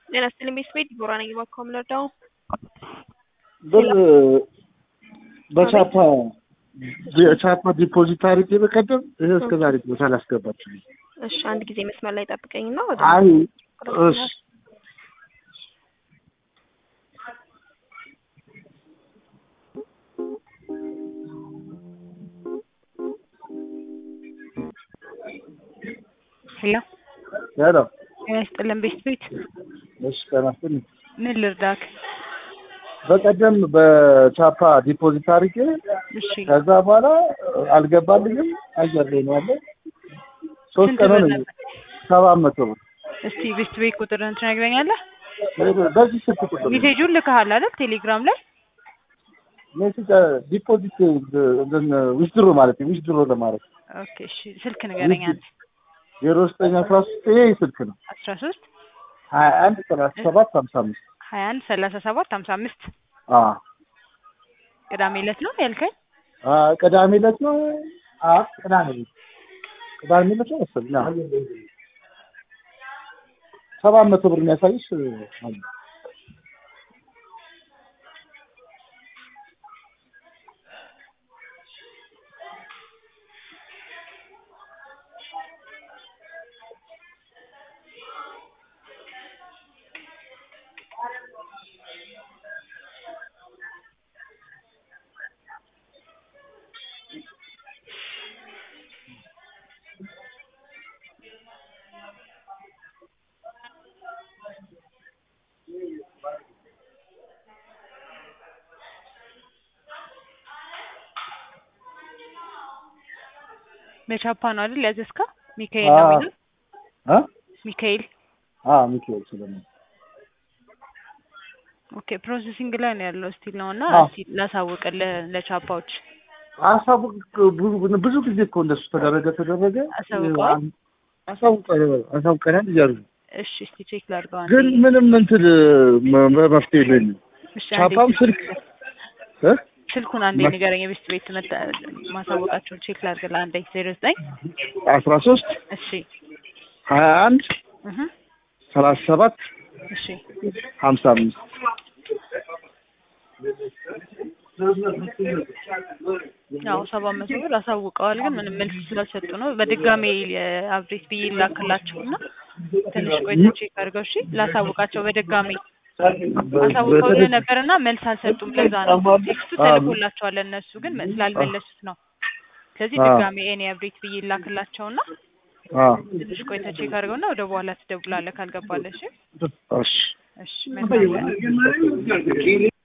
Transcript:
ጤና ይስጥልኝ ቤተሰቤ ዲቦራ ነኝ። እባክዎ ምን ልርዳዎ? ብር በቻፓ በቻፓ ዲፖዚት አድርጌ በቀደም ይሄ እስከ ዛሬ ድረስ አላስገባችሁም። እሺ አንድ ጊዜ መስመር ላይ ጠብቀኝና ወደ አይ እሺ ሄሎ ሄሎ ጤና ይስጥልን ቤተሰቤት እሺ ጤና ይስጥልኝ። ምን ልርዳክ? በቀደም በቻፓ ዲፖዚት አድርጌ እሺ ከዛ በኋላ አልገባልኝም። አየር ላይ ነው ያለ ሶስት ስንት ቀን ብር ነው ነበር? ሰባት መቶ ብር እስቲ ቤተሰቤት ቁጥርን ትነግረኛለህ? በዚህ ስልክ ቁጥር ነው። ሜሴጁን ልከሃል አይደል? ቴሌግራም ላይ ሜሴጅ ዲፖዚት ዊዝድሮ ማለት ነው ዊዝድሮ ለማለት ኦኬ። እሺ ስልክ ንገረኝ አንተ። ዜሮ ዘጠኝ አስራ ሶስት ይሄ ስልክ ነው አስራ ሶስት ሀያ አንድ ሰላሳ ሰባት ሀምሳ አምስት ሀያ አንድ ሰላሳ ሰባት ሀምሳ አምስት አዎ ቅዳሜ ዕለት ነው ያልከኝ? አ ቅዳሜ ዕለት ነው። አ ቅዳሜ ዕለት ቅዳሜ ዕለት ነው መሰለኝ። አዎ ሰባት መቶ ብር የሚያሳይሽ አለ። በቻፓ ነው አይደል ያዘዝከው? ሚካኤል ነው የሚለው አ ሚካኤል። አ ሚካኤል ስለምን ኦኬ ፕሮሰሲንግ ላይ ነው ያለው ስቲል ነው እና አዎ። እስቲ ላሳውቅልህ ለቻፓዎች አሳውቅ ብዙ ብዙ ጊዜ እኮ እንደሱ ተደረገ ተደረገ አሳውቀዋል? አሳውቀ አሳውቀናል እያሉ ነው። እሺ እስቲ ቼክ ላድርገው አንዴ። ግን ምንም እንትን መ- መ- መፍትሄ የለኝም። እሺ አንዴ ቻፓም ቼክ ስልክ እ ስልኩን አንዴ መ- ንገረኝ። የቤት ቤት መጣ ማሳወቃቸውን ቼክ ላድርግልህ አንዴ። ዜሮ ዘጠኝ አስራ ሶስት እሺ ሀያ አንድ እህ ሰላሳ ሰባት እሺ ሀምሳ አምስት ያው ሰባት መቶ ብር አሳውቀዋል፣ ግን ምንም መልስ ስላልሰጡ ነው። በድጋሜ የአብሬት ብዬ ላክላቸውና ትንሽ ቆይተህ ቼክ አድርገው እሺ። ላሳውቃቸው በድጋሜ አሳውቀውልህ ነበርና መልስ አልሰጡም። ለዛ ነው ቴክስቱ ተልኮላቸዋል። እነሱ ግን ስላልመለሱት ነው። ስለዚህ አዎ። ድጋሜ እኔ አብሬት ብዬ ላክላቸውና አዎ ትንሽ ቆይተህ ቼክ አድርገውና ወደ በኋላ ትደውላለህ ካልገባለህ። እሺ እሺ እሺ መልካም ቀን።